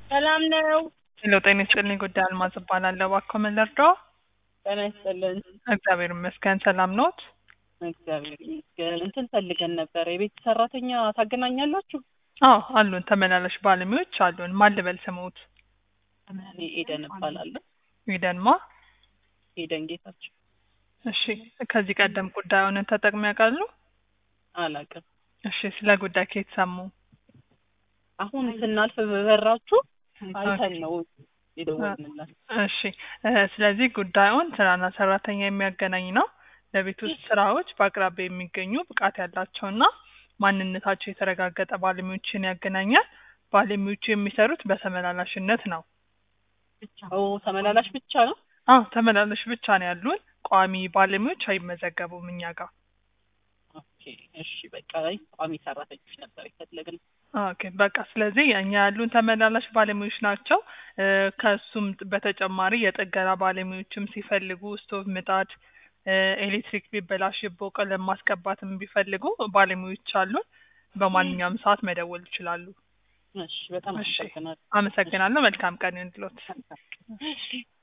ሰላም ነው። ሄሎ ጤና ይስጥልኝ። ጉዳይ አልማዝ እባላለሁ። እባክዎ ምን ልርዳዎ? ጤና ይስጥልን። እግዚአብሔር ይመስገን። ሰላም ኖት? እግዚአብሔር ይመስገን። እንትን ፈልገን ነበር። የቤት ሰራተኛ ታገናኛላችሁ? አዎ አሉን። ተመላላሽ ባለሙያዎች አሉን። ማን ልበል ስሙት? እኔ ኤደን እባላለሁ። ኢደንማ። ኤደን ጌታቸው። እሺ ከዚህ ቀደም ጉዳዩን ተጠቅሞ ያውቃሉ? አላውቅም። እሺ ስለ ጉዳይ ከየት ሰሙ? አሁን ስናልፍ በበራችሁ አይተን ነው የደወልንላችሁ። እሺ እ ስለዚህ ጉዳዩን ስራና ሰራተኛ የሚያገናኝ ነው። ለቤት ውስጥ ስራዎች በአቅራቢያ የሚገኙ ብቃት ያላቸውና ማንነታቸው የተረጋገጠ ባለሙያዎችን ያገናኛል። ባለሙያዎቹ የሚሰሩት በተመላላሽነት ነው። ኦ ተመላላሽ ብቻ ነው? አዎ ተመላላሽ ብቻ ነው ያሉን። ቋሚ ባለሙያዎች አይመዘገቡም እኛ ጋር። ኦኬ እሺ በቃ አይ ቋሚ ሰራተኞች ነበር የፈለግነው። ኦኬ በቃ ስለዚህ እኛ ያሉን ተመላላሽ ባለሙያዎች ናቸው። እ ከሱም በተጨማሪ የጥገና ባለሙያዎችም ሲፈልጉ ስቶቭ፣ ምጣድ፣ እ ኤሌክትሪክ ቢበላሽቦ ቀለም ማስቀባትም ቢፈልጉ ባለሙያዎች አሉን። በማንኛውም ሰዓት መደወል ይችላሉ። እሺ በጣም እሺ አመሰግናለሁ። አመሰግናለሁ። መልካም ቀን ይሁንልዎት።